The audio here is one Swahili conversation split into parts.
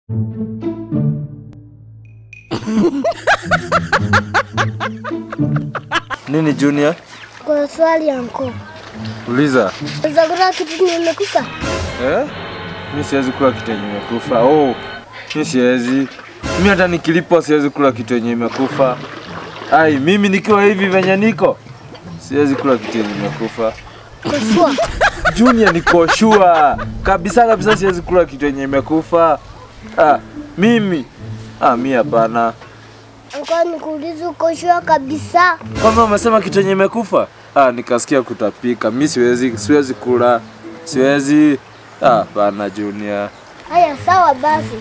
Nini Junior? Kwa swali yanko. Uliza. Unaweza kitu nimekufa? Eh? Mi siwezi kula kitu yenye imekufa. Oh, mi siwezi. Mi hata nikilipwa siwezi kula kitu yenye imekufa. Ai, mimi nikiwa hivi venye niko siwezi kula kitu yenye imekufa. Kufua. Junior, niko sure kabisa kabisa, siwezi kula kitu yenye imekufa. Ah, mimi ah, mi hapana. Kwa nikuuliza uko sure kabisa? Kwamba umesema kitu yenye imekufa? Ah, nikasikia kutapika. Mi siwezi, siwezi kula, siwezi. Ah, hapana Junior. Haya, sawa basi.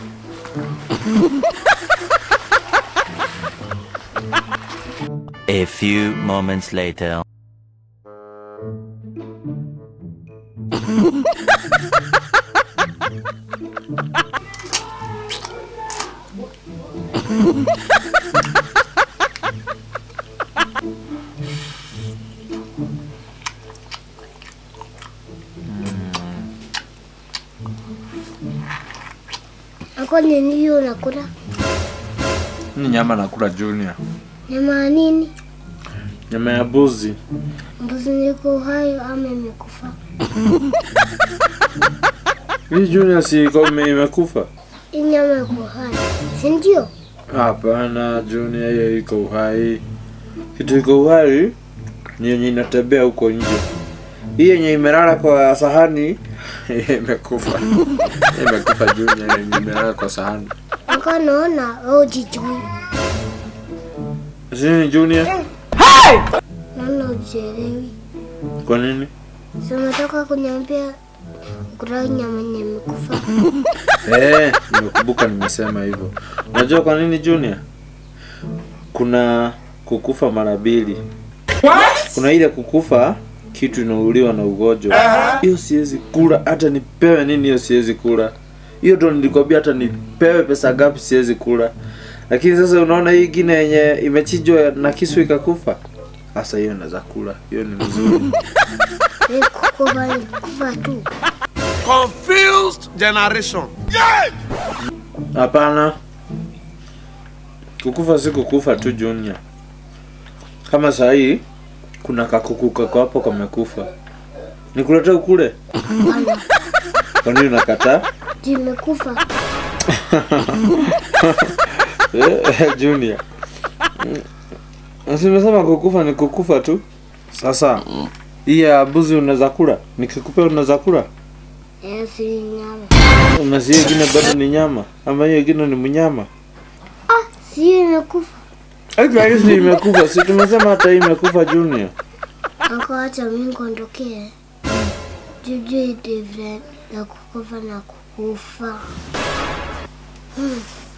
A few moments later. Ako nini hiyo unakula? Ni nyama nakula Junior. Nyama ya nini? Nyama ya buzi. Mbuzi niko hai ama imekufa? Hii Junior si iko ime- imekufa? Hii nyama iko hai, si ndio? Hapana Junior, hiyo iko uhai. Kitu iko uhai ni yenye inatembea huko nje. Hii yenye imelala kwa sahani imekufa. imekufa Junior, yenye imelala kwa sahani. Ako naona wewe hujijui. Sini Junior? Naona hujielewi. Kwa nini? Si umetoka kuniambia kula nyama yenye imekufa. Eh, nimekumbuka nimesema hivyo. Unajua kwa nini Junior? Kuna kukufa mara mbili. Kuna ile kukufa kitu inauliwa na ugonjwa. Hiyo siwezi kula hata nipewe nini, hiyo siwezi kula. Hiyo ndo nilikwambia hata nipewe pesa ngapi siwezi kula. Lakini sasa unaona hii ingine yenye imechinjwa na kisu ikakufa. Sasa hiyo naweza kula. Hiyo ni mzuri. Hii kukufa ni kufa tu. Confused generation. Hapana, kukufa si kukufa tu Junior. Kama saa hii kuna kakuku kako hapo kamekufa, nikulete ukule? Kwa nini unakataa? Juu imekufa. Eh, Junior, Mm, si umesema kukufa ni kukufa tu. Sasa hii ya buzi unaweza kula, nikikupea unaweza kula, Eh, si nyama. na si hiyo ingine bado ni nyama, ama hiyo ingine ni mnyama? Ah, si hiyo imekufa. Hata hii si imekufa, si tumesema hata hii imekufa Junior. Ako acha mimi kuondokee. Jujui different ya kukufa na kukufa. Hmm.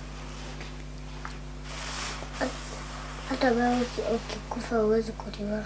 Hata wewe uki- ukikufa huwezi kuliwa.